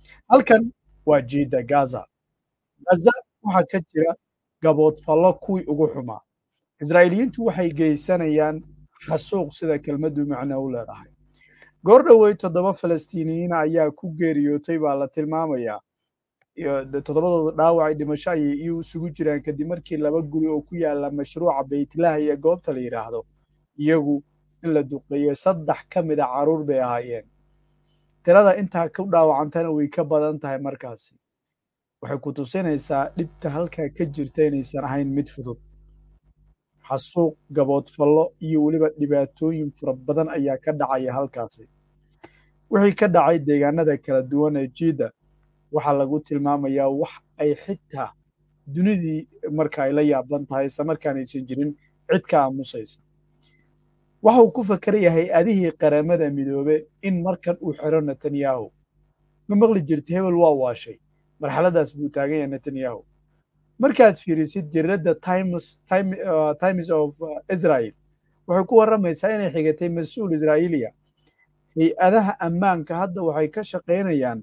halkan waa jiida gaza gaza waxaa ka jira gaboodfallo kuwii ugu xumaa israa'iiliyiintu waxay geysanayaan xasuuq sida kelmaddu macno u leedahay goor dhowey toddoba falastiiniyiin ayaa ku geeriyootay baa la tilmaamayaa toddobadooda dhaawacay dhimasho ayay iyo isugu jiraan kadib markii laba guri oo ku yaala mashruuca baytlaha iyo goobta la yidhaahdo iyagu in la duqeeyey saddex ka mida carruur bay ahaayeen tirada intaa ku dhaawacantana way ka badan tahay markaasi waxay ku tusinaysaa dhibta halkaa ka jirta inaysan ahayn mid fudud xasuuq gaboodfallo iyo weliba dhibaatooyin fara badan ayaa ka dhacaya halkaasi wixii ka dhacay deegaanada kala duwan ee jiidda waxaa lagu tilmaamayaa wax ay xitaa dunidii marka ay la yaaban tahay isla markaan aysan jirin cid ka aamusaysa waxa uu ku fakerayaa hay-adihii qaramada midoobe in markan uu xiro netanyahu ma maqli jirta hebel waa waashay marxaladaas buu taagan yahay netanyahu markaad fiirisid jiradda times of israel waxay ku warramaysaa inay xigatay mas-uul israa'iiliya hay-adaha ammaanka hadda waxay ka shaqaynayaan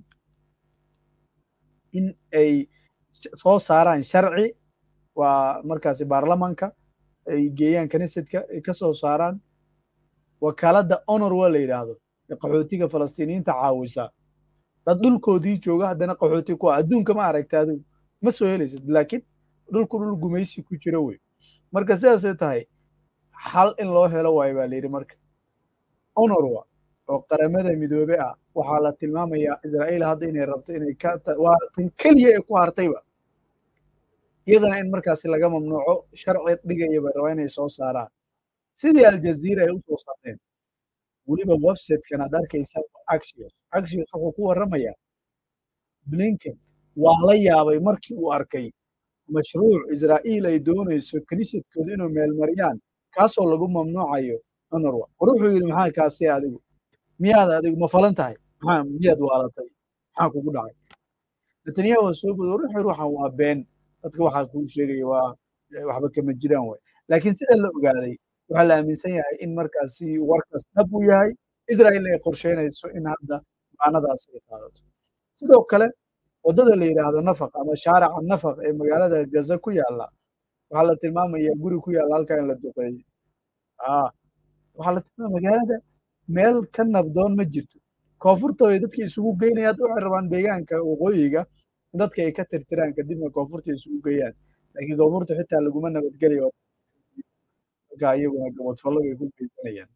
in ay soo saaraan sharci waa markaasi baarlamanka ay geeyaan kanisadka ay ka soo saaraan wakaaladda honor waa la yidhaahdo ee qaxootiga falastiiniyiinta caawisa dad dhulkoodii jooga haddana qaxooti ku ah adduunka ma aragta adigu ma soo helaysid laakiin dhulku dhul gumaysi ku jiro wey marka sidaasay tahay xal in loo helo waayo baa layidhi marka honorwa oo qaramada midoobe ah waxaa la tilmaamayaa israa'iil hadda inay rabto inay ka waa tan keliya ee ku hartayba iyadana in markaasi laga mamnuuco sharci dhigaya bay rabaa inay soo saaraan sidii aljaziira ay u soo saareen weliba websitekan aad arkaysaa axios axios wuxuu ku warramayaa blinken waa la yaabay markii uu arkay mashruuc israa'iil ay doonayso kinisadkooda inuu meelmariyaan kaasoo lagu mamnuucayo honorwa war wuxuu yidhi maxaa kaasi adigu miyaad adigu ma falan tahay maxaa miyaad waalatay maxaa kugu dhacay netanyahu waa soo boday war wuxuu yidhi waxaan waa been dadka waxaa kuu sheegaya waa waxba kama jiraan way laakiin sida la ogaaday waxaa la aaminsan yahay in markaasi warkaas dhab uu yahay israa'iilna ay qorsheynayso in hadda maanadaas ay qaadato sidoo kale waddada la yidhaahdo nafaq ama shaarica nafaq ee magaalada gaza ku yaalla waxaa la tilmaamaya guri ku yaalla halkaa in la duqeeyey waxaa la tilmaamaya magaalada meel ka nabdoon ma jirto koonfurta ay dadka isugu geynaya hadda waxay rabaan deegaanka waqooyiga in dadka ay ka tirtiraan kadibna koonfurta isugu geeyaan laakiin koonfurta xitaa laguma nabadgelayo marka iyaguna gabadfallo bay ku geysanayaan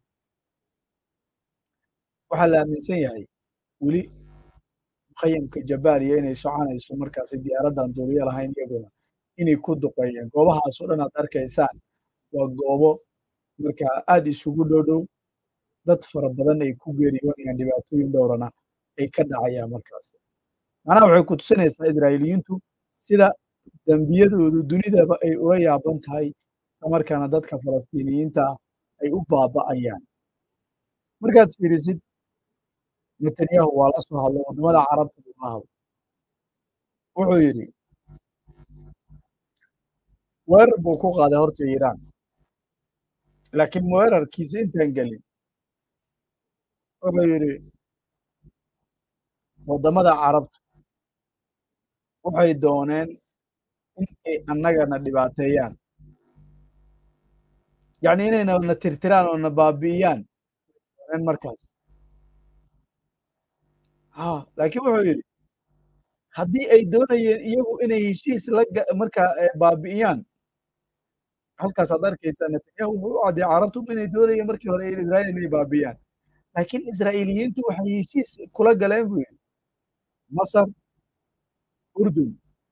waxaa la aaminsan yahay weli mukhayamka jabaaliya inay soconayso markaasi diyaaraddan duuliyo lahayn iyaguna inay ku duqeeyeen goobahaasoo dhan aad arkaysaan waa goobo marka aad isugu dhow dhow dad fara badan ay ku geeriyoonayaan dhibaatooyin dhowrana ay ka dhacayaan markaasi macnaha waxay ku tusinaysaa israa'iiliyiintu sida dembiyadoodu dunidaba ay ula yaaban tahay islamarkaana dadka falastiiniyiinta ah ay u baaba'ayaan markaad fiirisid netanyahu waa la soo hadlay waddamada carabta buu la hadlay wuxuu yidhi weerar buu ku qaaday horta iiraan laakiin weerarkiisa intaan gelin wuxuu yidhi waddamada carabta waxay dooneen in ay annagana dhibaateeyaan yacni inayna na tirtiraan oo na baabi'iyaan dooneen markaas ha laakiin wuxuu yidhi haddii ay doonayeen iyagu inay heshiis la markaa baabi'iyaan halkaas aad arkaysaa netanyahu wuxuu u cadday carabtu inay doonayeen markii hore israa'iil inay baabi'iyaan laakiin israa'iiliyiintu waxay heshiis kula galeen buu yidhi masar urdun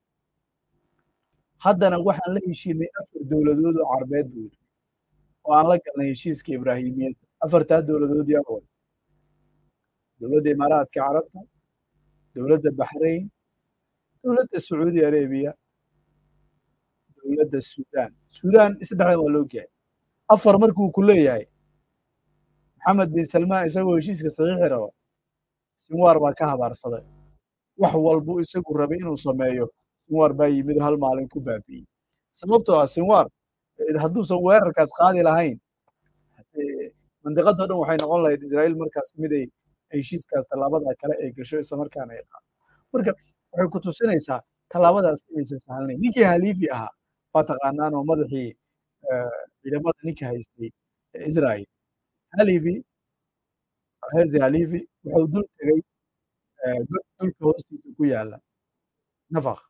haddana waxaan la heshiinay afar dowladood oo carbeed buu yidhi oo aan la galnay heshiiska ibraahimiyadda afartaa dowladood yaa way dowladda imaaraadka carabta dowladda baxrayn dowladda sacuudi arabiya dowladda suudaan suudaan saddexdan waa loo gahay afar markuu ku leeyahay maxamed bin salmaan isagoo heshiiska saxiixi raba sinwaar baa ka habaarsaday wax walbuu isagu rabay inuu sameeyo sinwaar baa yimid hal maalin ku baabi'iyey sababtoo ah sinwaar hadduusan weerarkaas qaadi lahayn mandiqadoo dhan waxay noqon lahayd israa'iil markaas mid ay heshiiskaas tallaabada kale ay gasho isla markaana ay qaado marka waxay ku tusinaysaa tallaabadaas inaysan sahlanayn ninkii haliifi ahaa waa taqaanaan oo madaxii ciidamada ninka haystay israel haliifi herzi haliifi wuxuu dul tegey god dhulka hoostiisa ku yaala nafaq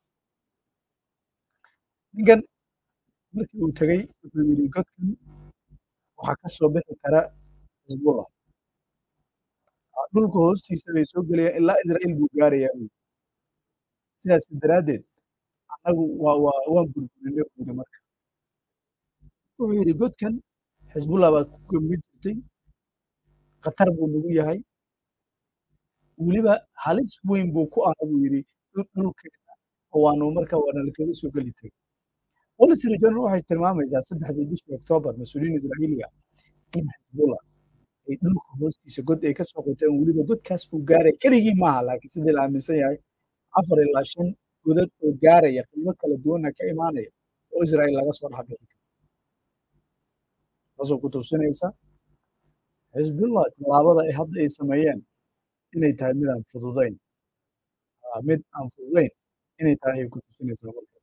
ninkan markii uu tegey wuxuu yidhi godkan waxaa ka soo bixi kara xisbullah dhulka hoostiisa bay soo gelayaan ilaa israa'iil buu gaarayaa buu sidaas daraaddeed annagu waa waa waan burburinay buuri marka wuxuu yidhi godkan xisbullah baa ku gemi jirtay khatar buu nagu yahay weliba halis weyn buu ku ahaa buu yidhi dhulkeena oo waanu marka waana lakaga soo geli tegay wall street journal waxay tilmaamaysaa saddexdii bishii oktoobar mas-uuliyiin israa'iiliga in xisbullah ay dhulka hoostiisa god ay ka soo qoteen weliba godkaas uu gaaray keligii maaha laakiin sidii la aaminsan yahay afar ilaa shan godad oo gaaraya qiimo kala duwanna ka imaanaya oo israa'iil laga soo dhex bixi karo taasoo ku tusinaysa xisbullah tallaabada ay hadda ay sameeyeen inay tahay mid aan fududayn mid aan fududayn inay tahay ay ku tusinaysaa markaas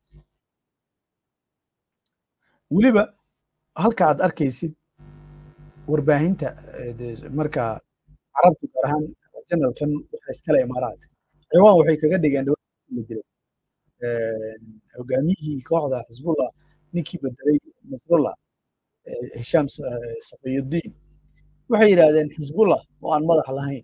weliba halka aad arkaysid warbaahinta marka carabtu gaar ahaan janalkan waxa iskale imaaraat ciwaan waxay kaga dhigeen dhawla dilay hogaamiyihii kooxda xisbullah ninkii bedelay nasrullah hishaam safiyuddin waxay yidhaahdeen xisbullah oo aan madax lahayn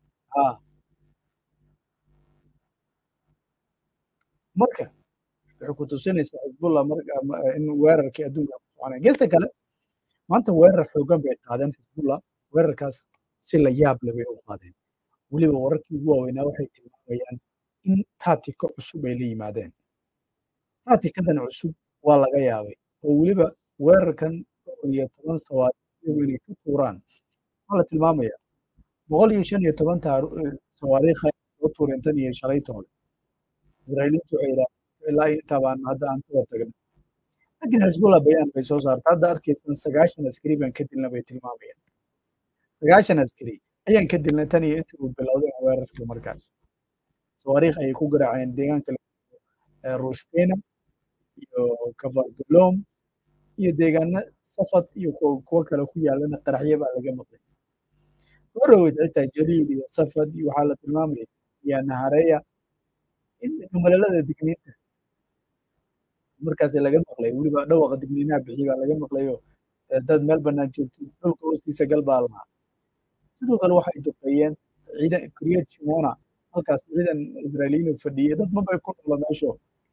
marka waxay ku tusinaysaa xisbullah in weerarkii adduunka ku soconaya geesta kale maanta weerar xoogan bay qaadeen xisbullah weerarkaas si la yaab leh bay u qaadeen weliba wararkii ugu waaweynaa waxay tilmaamayaan in taatika cusub ay la yimaadeen taatikadan cusub waa laga yaabay oo weliba weerarkan boqol iyo toban sawaari inay ka tuuraan waxaa la tilmaamaya boqol iyo shan iyo toban sawaariikha soo tuureen tan iyo shalaytoole israa'iiliintu waxay yidhahdeen ilaa intaa baan hadda aan ka hortagna laakiin xisbullah bayaan bay soo saarta hadda arkaysan sagaashan askari baan ka dilna bay tilmaamayaan sagaashan askari ayaan ka dilna tan iyo intii uu bilowday weerarkii markaas sawaariikh ayay ku garaaceen deegaanka rushbena iyo kavardulom iyo deegaana safad iyo kuwo kale ku yaalana qaraxyo baa laga maqlay warowed xitaa jaliil iyo safad iyo waxaa la tilmaamaya iyo nahareya in malelada digniinta markaas laga maqlay weliba dhawaqa digniinaha bixi baa laga maqlayo dad meel bannaan joogtay dhulka hoostiisa gal baa lahaa sidoo kale waxay duqeeyeen ciidan kriyad shimona halkaas ciidan israa'iiliyiin fadhiyay dad mabay ku dhalo meesho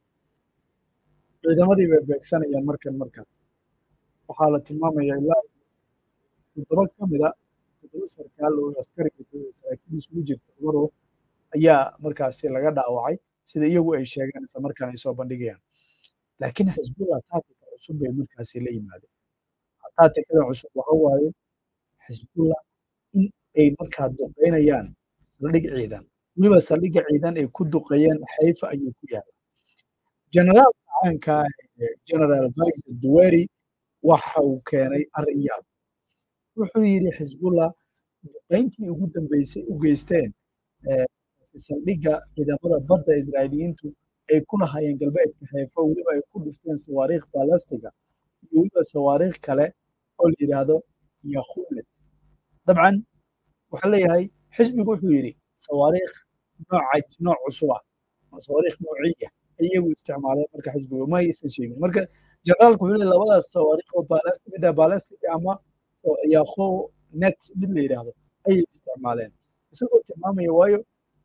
ciidamadii bay beegsanayaan markan markaas waxaa la tilmaamaya ilaa toddoba ka mida toddoba sarkaal oo askariga saraakiil isugu jirta laba ruux ayaa markaasi laga dhaawacay sida iyagu ay sheegeen isla markaan ay soo bandhigayaan laakiin xisbullah taatika cusub bay markaasi la yimaadeen taatikadan cusub waxa waaye xisbullah in ay markaa duqeynayaan saldhig ciidan weliba saldhigga ciidan ay ku duqeeyeen xayfa ayuu ku yaala generaalka caanka general vice duweri waxa uu keenay arrin yaab wuxuu yidhi xisbullah duqeyntii ugu dambeysay u geysteen saldhigga ciidamada badda israa'iiliyiintu ay ku lahaayeen galbeedka xeefo weliba ay ku dhufteen sawaariikh balastiga iyo weliba sawaariikh kale oo la yidhaahdo yakhunet dabcan waxaa leeyahay xisbigu wuxuu yidhi sawaariikh nooca nooc cusuba sawaariikh noociya ay iyagu isticmaaleen marka xisbigu ma aysan sheegin marka generaalku wuxuu leeyahay labadaas sawaariikh oo balastic midda balastic ama yakho net mid la yidhaahdo ayay isticmaaleen isagoo tilmaamaya waayo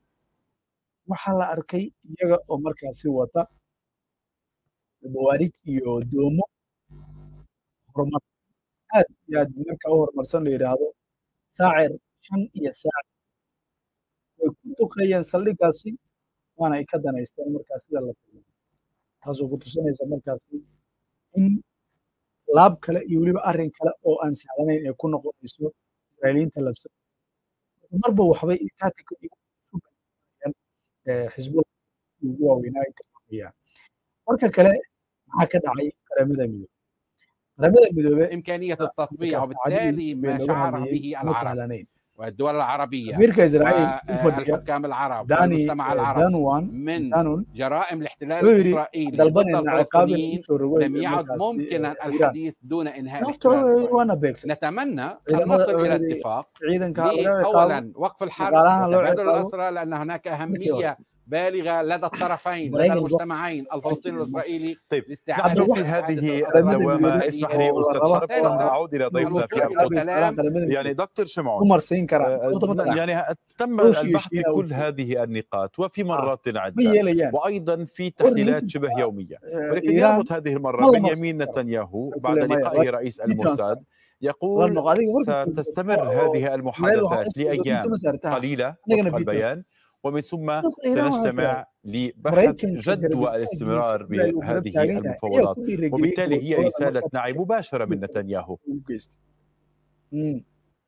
waxaa la arkay iyaga oo markaasi wata bawaarij iyo doomo horumar aad iyo aad marka u horumarsan la yidhaahdo saacir shan iyo saacir way ku duqeeyeen saldhiggaasi waana ay ka danaysteen markaas sida la tilmaamo taasoo ku tusinaysa markaasi in laab kale iyo weliba arrin kale oo aan sahlanayn ay ku noqonayso israa'iiliyiinta lafsa marba waxbay taatika xisbullah ugu waaweynaa ay tilmaamayaan marka kale maxaa ka dhacay qaramada midoobe qaramada midoobe إمكانية التطبيع وبالتالي ما شعر به ma العرب sahlanayn والدول العربية safiirka israa'iil u fadhiya والحكام العرب dani والمجتمع العربي danwan من danun جرائم الاحتلال wuxuu yidhi الإسرائيلي ضد dalbanayna ciqaab in الفلسطينيين usoo rogo لم يعد markaas ممكنا iiraan الحديث دون إنهاء sababtoo الاحتلال الإسرائيلي waana beegsan نتمنى أن ciidamada نصل wuxuu إلى yidhi اتفاق ciidanka laga ciqaabo أولا وقف الحرب dhaqaalahan loo وتبادل ciqaabo الأسرى لأن هناك markii hore أهمية بالغة لدى الطرفين لدى maraykanka المجتمعين الفلسطيني والإسرائيلي طيب لاستعادة نحن في إعادة هذه الأسرى الدوامة الإسرائيلي اسمح لي oo أستاذ raba حرب ثالثاً سنعود إلى ضيفنا في الوصول إلى أبو سلام يعني دكتور ku شمعون marsiin karaan sababta ma taqaan يعني تم روسيا البحث في يشيلها كل وكذا. هذه النقاط وفي آه. مرات ma عدة yeelayaan وأيضا في تحليلات شبه يومية ولكن يربط هذه المرة والله ما بنيامين صدق. نتنياهو كل بعد ما لقائه يغير. رئيس دي الموساد والله يقول المقا- adiga markuu ستستمر oo هذه meel المحادثات waxaa لأيام ma saartaa قليلة anigana وفق video البيان ومن ثم dadku iiraan waxaa سنجتمع jira لبحث maraykanka جدوى garab الاستمرار istaagiisa israel uu garab بهذه taagan yahay ayaa المفاوضات ku dhiirigeliyey وبالتالي هي gobodfalada رسالة marka نعي مباشرة من نتنياهو uu geystay Mm.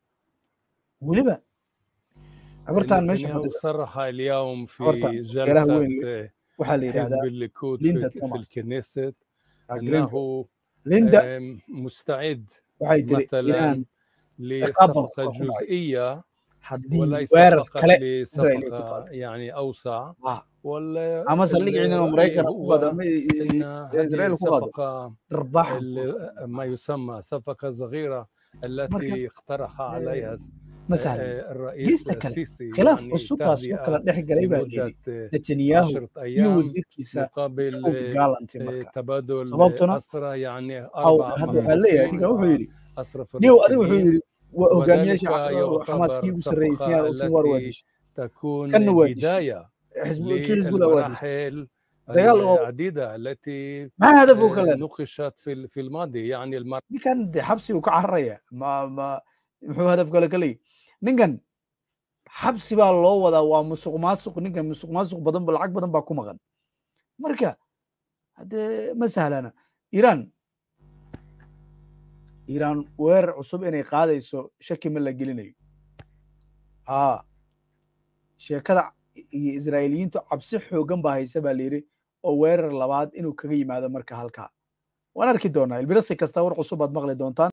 weliba abartaan meesha نتنياهو fadhida صرح اليوم في abartaan beelaha جلسة weyn waxaa la حزب yidhaahdaa الليكود ليندا في, في توماس الكنيست آه، جرينفيلد أنه linda آم، مستعد waxay tiri مثلا iiraan ciqaab baan لصفقة ku xumaysa جزئية haddii وليس weerar فقط kale israel ay ku لصفقة qaado يعني أوسع Ah, ولا ama saldhig ciidan oo الرأي maraykan ku qaado هو ama أن israel هذه ku qaado صفقة dharbaxa ال- ما يسمى صفقة صغيرة marka التي اقترح عليها ma sahlan آه، الرئيس geesta kale السيسي khilaaf يعني cusub baa soo kala تهدئة dhex galay baa layidhi لمدة netanyahu عشرة iyo أيام wasiirkiisa مقابل of galanty آه، marka تبادل sababtuna أسرى يعني aw أربع hadda waxaa leeyahay محبوسين ninka wuxuu yidhi أسرى niyow adiga wuxuu فلسطينيين yidhi waa hogaamiyaasha وذلك xamaaskii يعتبر ugu sarreysay صفقة uusan war waa التي dishay تكون kanna waa dishay بداية xisbu kii xisbula waa dishay للمراحل dagaal oo العديدة التي maxaa hadaf uu ka آه، leedahay نقشت في ال- في الماضي يعني المر ninkan de xabsi uu ka cararaya ma ma muxuu hadaf kale ka leeyahy ninkan xabsi baa loo wadaa waa musuq maasuq ninkan musuq maasuq badan ba lacag badan baa ku maqan marka haddee ma sahlana iiraan iiraan weerar cusub inay qaadayso shaki ma la gelinayo haa sheekada iyo israa'iiliyiintu cabsi xooggan baa haysa baa layidhi oo weerar labaad inuu kaga yimaado marka halkaa waan arki doonaa ilbirasi kasta war cusub aad maqli doontaan